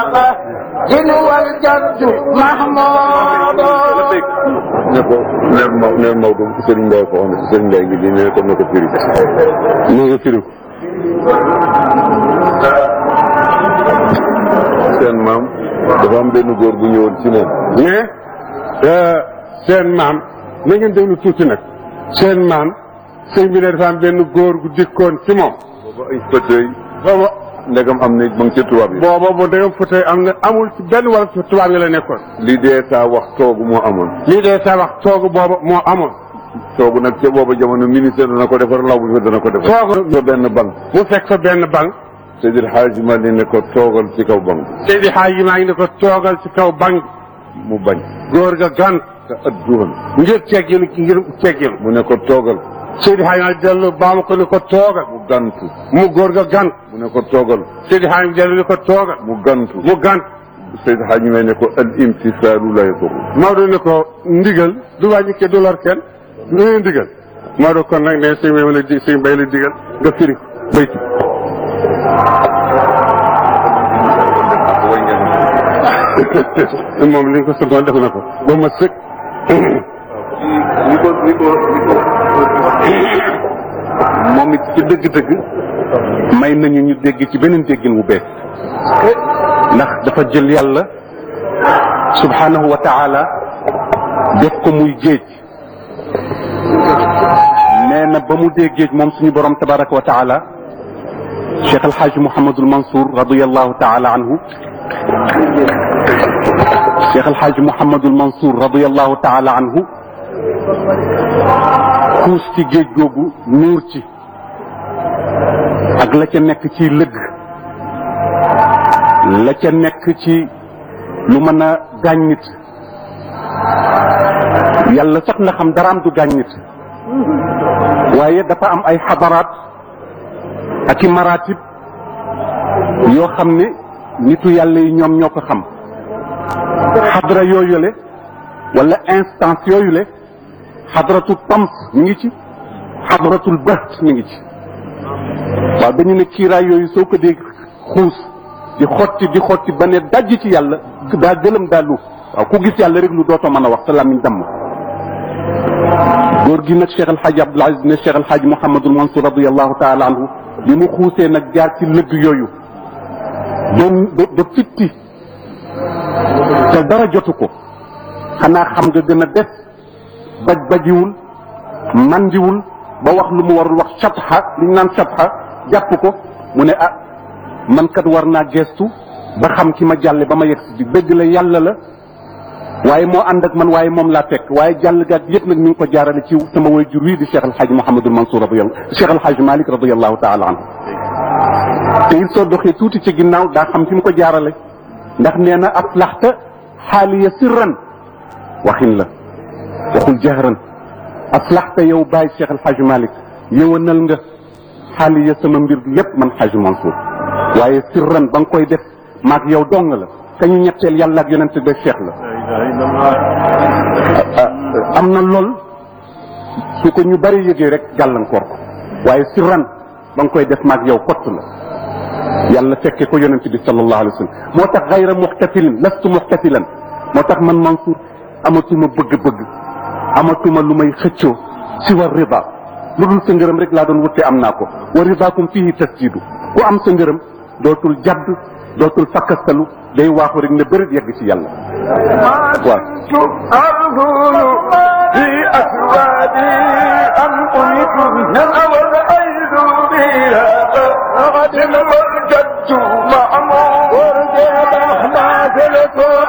جن والجد محمود ne ko ne ma ne Maodo Serigne Ndiaye ko wax ne Serigne Ndiaye ngi nii ne ko na ko firi ne nga firi ko seen maam dafa am benn góor bu ñëwoon ci moom mais seen maam na ngeen déglu tuuti nag seen maam sëñ bi ne dafa am benn góor gu dikkoon ci moom booba ay fauteuil booba ndegam am na ma ngi ca tubaab yi booba bu dégam fauteuil am na amul ci benn wala ci tubaab yi la nekkoon li dee saa wax toogu moo amoon lii dee sa wax toogu booba moo amoon toogu nag ca booba jamono ministère dana ko defar law bi fa dana ko defar toogu fa benn bank mu fekk fa benn bank Seydil Hadji Malick ne ko toogal ci kaw bank Seydi Xaaji maa ngi ne ko toogal ci kaw bank mu bañ góor ga gan te adduhan ngir teggil ngir teggil mu ne ko toogal Seydi Xaaji maa dellu baama ko ne ko toogal mu gantu mu góor ga gan mu ne ko toogal Seydi Xaaji dellu ne ko toogal mu gantu mu gan Seydil Hadji Malick ne ko al imtisaalu la yadur Maodo ne ko ndigal du wàññi ke du lor kenn lu ngeen ndigal Maodo kon nag ne sëñ bay la di sëñ bay la digal nga firi ko bayti moom li nga ko santoon def na ko ba ma sëkk ni ko ni ko ni ko moom it ci dëgg-dëgg may nañu ñu dégg ci beneen déggin wu bees ndax dafa jël yàlla subhanahu wa taala def ko muy géej nee na ba mu dee géej moom suñu borom tabaraka wa taala cheikh alxaaj mouhamadul mansour radiallahu taala anhu cheikh alxaaj mouhamadul mansour radiallahu taala anhu xuus ci géej googu nuur ci ak la ca nekk ci lëgg la ca nekk ci lu mën a gaañ nit yàlla sax na xam daraam du gaañ nit waaye dafa am ay xadaraat ak i maratib yoo xam ne nitu yàlla yi ñoom ñoo ko xam xadra yooyule wala instance yooyule xadratul tams mi ngi ci xadratul baht mi ngi ci waaw dañu ne kiiraay yooyu soo ko dee xuus di xotti di xotti ba ne dajj ci yàlla daa gëlëm daa lu waaw ku gis yàlla rek lu dootoo mën a wax sa làmmiñ damm góor gi nag Cheikh El Hadj Abdoul Aziz ne Cheikh El Hadj Mouhamadul Mansour radiallahu taala anhu bi mu xuusee nag jaar ci lëgg yooyu doon ba ba fitti te dara jotu ko xanaa xam nga gën a des baj bajiwul mandiwul ba wax lu mu warul wax shatha li ñu naan shatha jàpp ko mu ne ah man kat war naa gestu ba xam ki ma jàlle ba ma yegg si dëgg la yàlla la waaye moo ànd ak man waaye moom laa fekk waaye jàll gaat yëpp nag mi ngi ko jaarale ci sama waajur wi di Cheikh El Hadj Mouhamadul Mansour radiyallahu Cheikh El Hadj Malick radiyallahu taala anhu te it soo doxee tuuti ci ginnaaw daa xam fi mu ko jaarale ndax nee na aflaxta xaaliya sirran waxin la waxul jahran aslaxta yow bàyyi Cheikh El Hadj Malick yëwanal nga xaaliya sama mbir lépp man Hadj Mansour waaye sirran ba nga koy def maag yow dong la ka ñu ñetteel yàlla ak yonent be Cheikh la am na lool su ko ñu bari yëgee rek gàllankoor ko waaye sirran ba nga koy def maag yow kott la yàlla fekke ko yonent bi sallallahu alayhi wa sallam moo tax gayra muxtafilin lastu muxtafilan moo tax man Mansour amatuma bëgg-bëgg amatuma lu may xëccoo si wa rida lu dul sa ngërëm rek laa doon wute am naa ko wa ridaakum fihi tasjidu ku am sa ngërëm dootul jadd dootul fakkastalu day waaxu rek ne bërit yegg ci yàlla waaw أرذل في أسوادي أم أنيت نأوى الأيد بها غد والجد معمور ورجال أحمد الكل